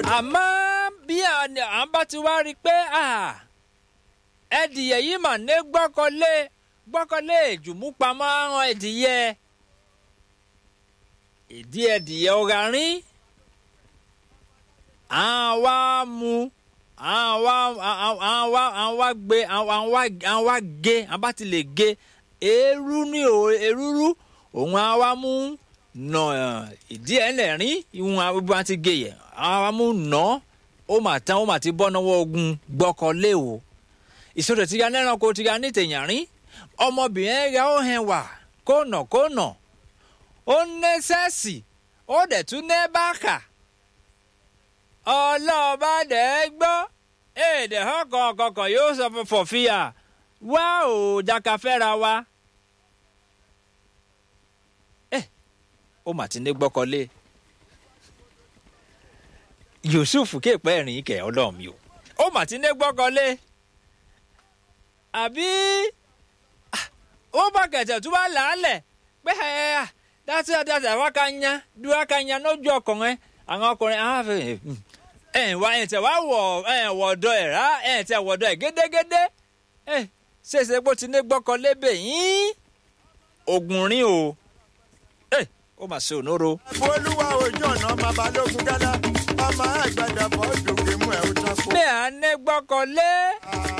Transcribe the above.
àmọ́ bí àwọn bá ti wá rí i pé ẹdìyẹ yìí mà ní gbọ́kọ̀lé gbọ́kọ̀lé ìjùmúpamọ́ àwọn ẹdìyẹ ìdí ẹdìyẹ ọ̀gá rín àwa mú àwa àwa àwa gbé àwa àwa gé àbá ti lè gé eérú ní erúrú òun àwa mú nà ìdí ẹ̀ lẹ́rìn ìhun àbúrò àti gé yẹ àwa mú nà ó mà tán ó mà ti bọ́ náwó ogun gbọ́kọ̀lé o ìṣòro ti ya lẹ́ranko ti ya ní tèèyàn rín ọmọbìnrin ẹ̀yà ó hẹn wà kónà kónà ó ní sẹ́ẹ̀sì ó dẹ̀ tún ní báàkà ọlọ́ọ̀bá dẹ̀ gbọ́ èdè ọkọ̀ ọ̀kọ̀ọ̀kọ̀ yóò sọ fọ̀ fìyà wá ò jaka fẹ́ra wa. ẹ ó mà ti ní gbọ́kọ̀lé Yusuf kéèpẹ́ ẹ̀rìn kẹ̀ ọlọ́ọ̀mí o ó mà ti ní gbọ́kọ̀lé àbí ó bá kẹ̀tẹ̀ tó bá làálẹ̀ pé ẹ̀ dátí àdáta wá ká nya dúró ká nya lójú ọkùnrin àwọn ọkùnrin àwọn afẹ́ ẹ̀ wá ẹ̀ tẹ̀ wá wọ̀ ẹ̀ wọ̀dọ̀ ẹ̀ rá ẹ̀ tẹ̀ wọ̀dọ̀ ẹ̀ gédégédé ẹ̀ ṣèṣe pé ó ti ní gbọ́kọ̀ lébè yín ogun rín o ẹ̀ ó mà ṣe ònóró. olúwa ojú ọ̀nà babalógun gánà ọmọ àgbàdo fọ́ọ̀dù gbẹmú ẹ̀ ó tán kó. bẹ́ẹ̀ á ní gbọ́kọ̀ lé.